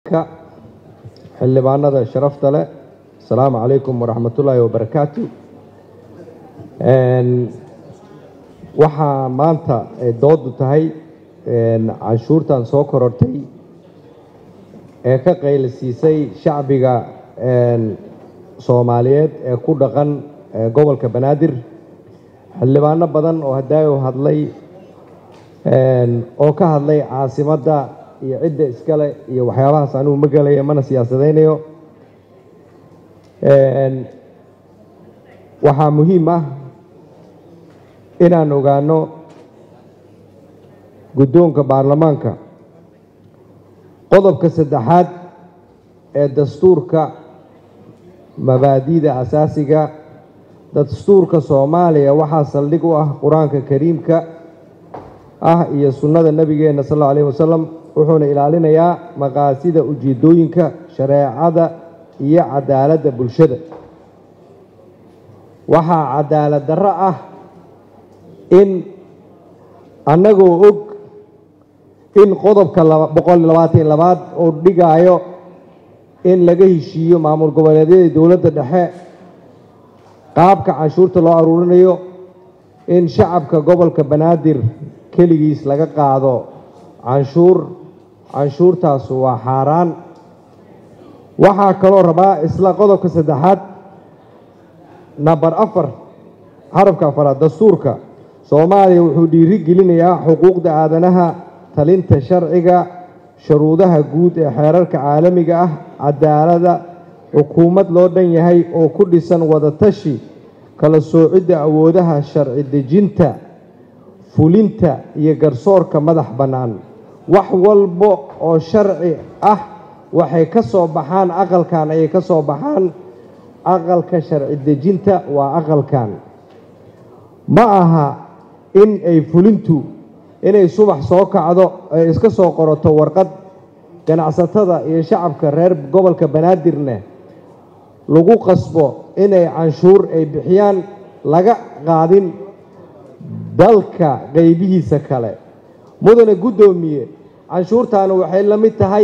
ka xildhibaanada sharafta leh asalaamu calaykum waraxmatullaahi wabarakaatu waxaa maanta ay doodu tahay canshuurtan soo korortay ee ka qaylisiisay shacbiga soomaaliyeed ee ku dhaqan gobolka banaadir xildhibaano badan oo hadaayo hadlay oo ka hadlay caasimadda iyo cidda iskale iyo waxyaabahaas anigu ma gelayo mana siyaasadaynayo waxaa muhiim ah inaan ogaano guddoonka baarlamaanka qodobka saddexaad ee dastuurka mabaadi'da asaasiga dastuurka soomaaliya waxaa saldhig u ah qur-aanka kariimka ah iyo sunnada nebigeenna sal alla alayh wasalam wuxuuna ilaalinayaa maqaasida ujeeddooyinka shareecada iyo cadaaladda bulshada waxaa cadaalad darro ah in annagoo og in qodobka boqol labaatan labaad oo dhigaayo in laga heshiiyo maamul goboleedyada dowladda dhexe qaabka canshuurta loo aruurinayo in shacabka gobolka banaadir keligiis laga qaado canshuur canshuurtaas waa xaaraan waxaa kaloo rabaa isla qodobka saddexaad namber afar xarafka afaraad dastuurka soomaaliya wuxuu dhiiri gelinayaa xuquuqda aadanaha talinta sharciga shuruudaha guud ee xeerarka caalamiga ah cadaalada xukuumad loo dhan yahay oo ku dhisan wadatashi kala soocidda awoodaha sharci dejinta fulinta iyo garsoorka madax bannaan wax walba oo sharci ah waxay ka soo baxaan aqalkan ayay ka soo baxaan aqalka sharci dejinta waa aqalkan ma aha in ay fulintu inay subax soo kacdo ay iska soo qorato warqad ganacsatada iyo shacabka reer gobolka banaadirne lagu qasbo inay canshuur ay bixiyaan laga qaadin dalka qaybihiisa kale mudane guddoomiye canshuurtaani waxay la mid tahay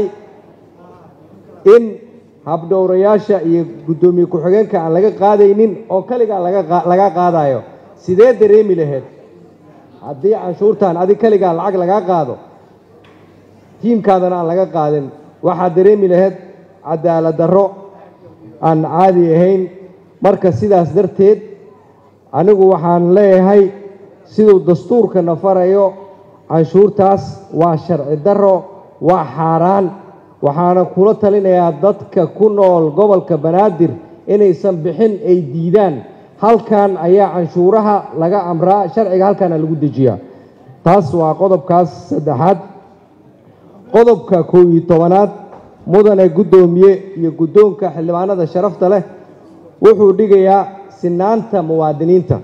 in habdhowrayaasha iyo guddoomiye ku-xigeenka aan laga qaadaynin oo kaligaa laga qaadayo sidee dareemi lahayd haddii canshuurtan adig kaligaa lacag lagaa qaado tiimkaadana aan laga qaadin waxaad dareemi lahayd cadaalad darro aan caadi ahayn marka sidaas darteed anigu waxaan leeyahay siduu dastuurkana farayo canshuurtaas waa sharci darro waa xaaraan waxaana kula talinayaa dadka ku nool gobolka banaadir inaysan bixin ay diidaan halkan ayaa canshuuraha laga amraa sharciga halkaana lagu dejiyaa taas waa qodobkaas saddexaad qodobka kow iyo tobanaad mudane guddoomiye iyo guddoonka xildhibaanada sharafta leh wuxuu dhigayaa sinaanta muwaadiniinta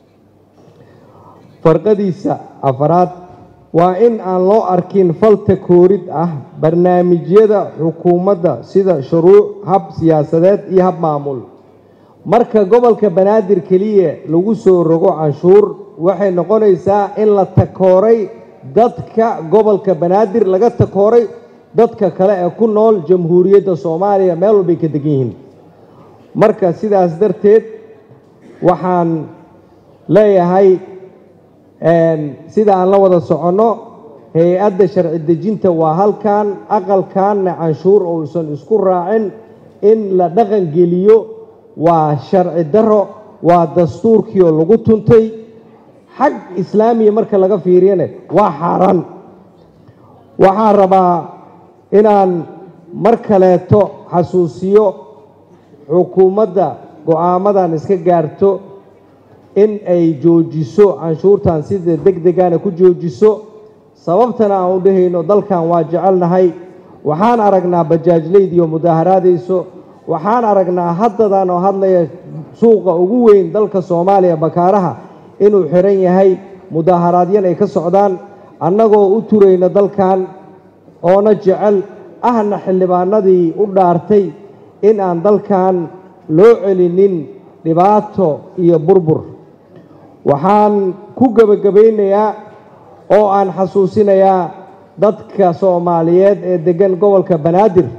farqadiisa afaraad waa in aan loo arkin falta koorid ah barnaamijyada xukuumadda sida shuruuc hab siyaasadeed iyo hab maamul marka gobolka banaadir keliya lagu soo rogo canshuur waxay noqonaysaa in la takooray dadka gobolka banaadir laga takooray dadka kale ee ku nool jamhuuriyadda soomaaliya meel walbay ka degan yihiin marka sidaas darteed waxaan leeyahay sida aan la wada soconno hay-adda sharci dejinta waa halkan aqalkanna canshuur uusan isku raacin in la dhaqan geliyo waa sharci darro waa dastuurkii oo lagu tuntay xag islaamiya marka laga fiiriyane waa xaaraan waxaan rabaa inaan mar kaleeto xasuusiyo xukuumadda go-aamadan iska gaarto in ay joojiso canshuurtan sida deg degana ku joojiso sababtana aan u dhahayno dalkan waa jecelnahay waxaan aragnaa bajaajlaydiyo mudaaharaadayso waxaan aragnaa haddadan oo hadlaya suuqa ugu weyn dalka soomaaliya bakaaraha inuu xiran yahay mudaaharaadyan ay ka socdaan annagoo u turayna dalkan oona jecel ahna xildhibaanadii u dhaartay in aan dalkan loo celinin dhibaato iyo burbur waxaan ku gebagabaynayaa oo aan xasuusinayaa dadka soomaaliyeed ee deggan gobolka banaadir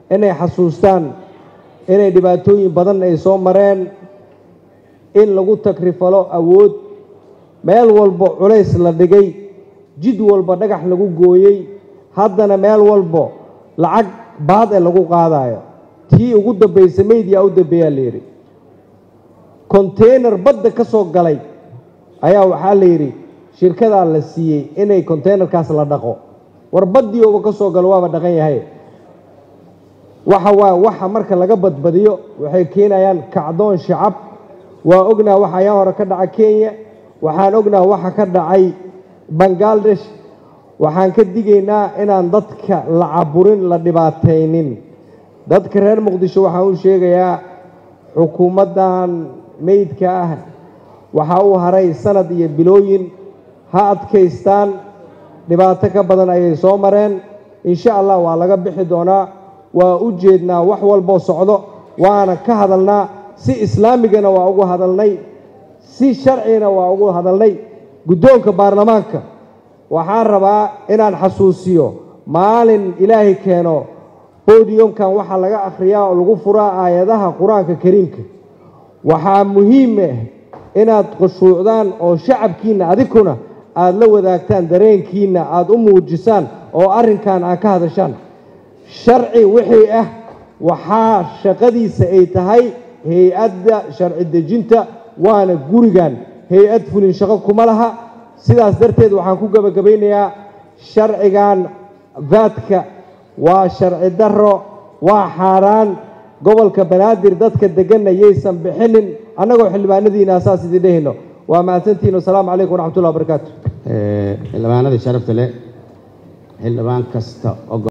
inay xasuustaan inay dhibaatooyin badan ay soo mareen in lagu takrifalo awood meel walba culays la dhigay jid walba dhagax lagu gooyey haddana meel walbo lacag baad ee lagu qaadayo tii ugu dambaysa meydyaa u dambeeyaa la yidhi konteynar badda ka soo galay ayaa waxaa la yidhi shirkadaa la siiyey inay konteynerkaas la dhaqo war baddii uba ka soo galo waaba dhaqan yahay waxa waa waxa marka laga badbadiyo waxay keenayaan kacdoon shacab waa ognaa waxa ayaa hore ka dhaca kenya waxaan ognaa waxa ka dhacay bangladesh waxaan ka digaynaa inaan dadka la caburin la dhibaataynin dadka reer muqdisho waxaan u sheegayaa xukuumaddan meydka ah waxaa u haray sanad iyo bilooyin ha adkaystaan dhibaato ka badan ayay soo mareen insha allah waa laga bixi doonaa waa u jeednaa wax walboo socdo waana ka hadalnaa si islaamigana waa ugu hadalnay si sharcigana waa ugu hadalnay guddoonka baarlamaanka waxaan rabaa inaan xasuusiyo maalin ilaahay keeno bodiyomkan waxaa laga akhriyaa oo lagu furaa aayadaha qur-aanka kariimka waxaa muhiim ah inaad khushuucdaan oo shacabkiinna adikuna aada la wadaagtaan dareenkiinna aada u muujisaan oo arrinkan aad ka hadashaan sharci wixii ah waxaa shaqadiisa ay tahay hay-adda sharci dejinta waana gurigan hay-ad fulin shaqo kuma laha sidaas darteed waxaan ku gebagabaynayaa sharcigan vaadka waa sharci darro waa xaaraan gobolka banaadir dadka deganna yaysan bixinin annagoo xildhibaanadiina saas idin dhehayno waa mahadsantihin wasalaamu calaykum waraxmatullahi wabarakaatu xildhibaanadii sharafta leh xildhibaan kasta